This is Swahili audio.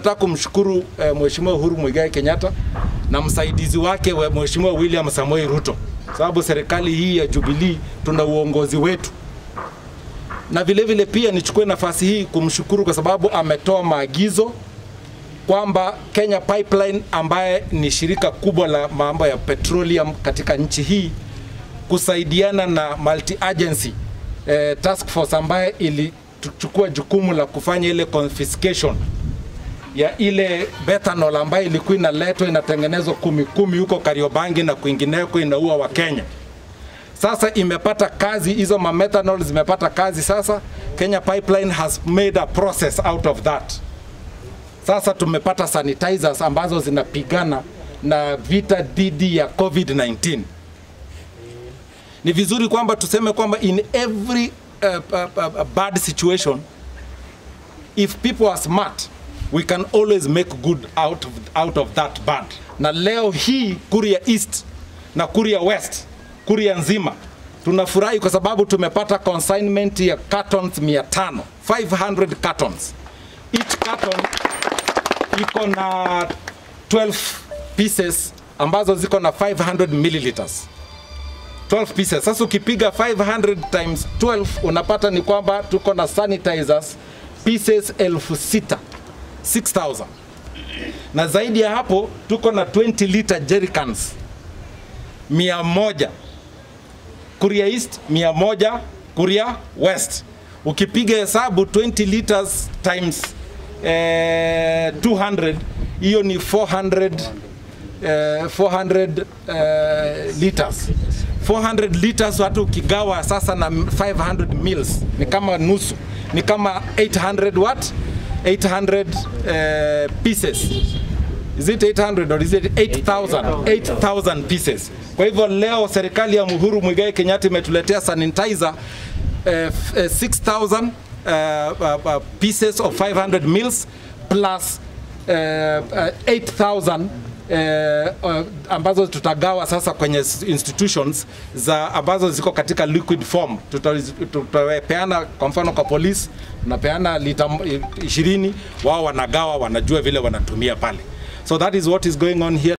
tunataka kumshukuru eh, Mheshimiwa Uhuru Muigai Kenyatta na msaidizi wake wa Mheshimiwa William Samoei Ruto, sababu serikali hii ya Jubilee tuna uongozi wetu na vile vile pia nichukue nafasi hii kumshukuru kwa sababu ametoa maagizo kwamba Kenya Pipeline ambaye ni shirika kubwa la mambo ya petroleum katika nchi hii kusaidiana na multi agency eh, task force ambaye ilichukua jukumu la kufanya ile confiscation ya ile methanol ambayo ilikuwa inaletwa inatengenezwa kumi kumi huko Kariobangi na kwingineko inaua wa Kenya. Sasa imepata kazi hizo ma methanol zimepata kazi sasa. Kenya Pipeline has made a process out of that. Sasa tumepata sanitizers ambazo zinapigana na vita dhidi ya COVID-19. Ni vizuri kwamba tuseme kwamba in every uh, uh, uh, bad situation if people are smart we can always make good out of, out of that bad. Na leo hii Kuria East na Kuria West, Kuria nzima tunafurahi kwa sababu tumepata consignment ya cartons 500, 500 cartons. Each carton iko na 12 pieces ambazo ziko na 500 milliliters. 12 pieces. Sasa ukipiga 500 times 12 unapata ni kwamba tuko na sanitizers pieces elfu sita 6000 na zaidi ya hapo tuko na 20 liter jerrycans mia moja Kuria East mia moja Kuria West ukipiga hesabu 20 liters times eh, 200 hiyo ni 400 eh, 400 eh, liters 400 liters hata ukigawa sasa na 500 mils ni kama nusu ni kama 800 what 800 eh, pieces is it 800 or is it 8000 8000 pieces kwa hivyo leo serikali ya Uhuru Muigai Kenyatta imetuletea sanitizer eh, f- eh, 6000 uh, uh, uh, pieces of 500 mils plus uh, uh, 8000 eh, uh, ambazo tutagawa sasa kwenye s- institutions za ambazo ziko katika liquid form. Tuta- Tutapeana kwa mfano kwa polisi, tunapeana lita m- ishirini, wao wanagawa, wanajua vile wanatumia pale. So that is what is going on here.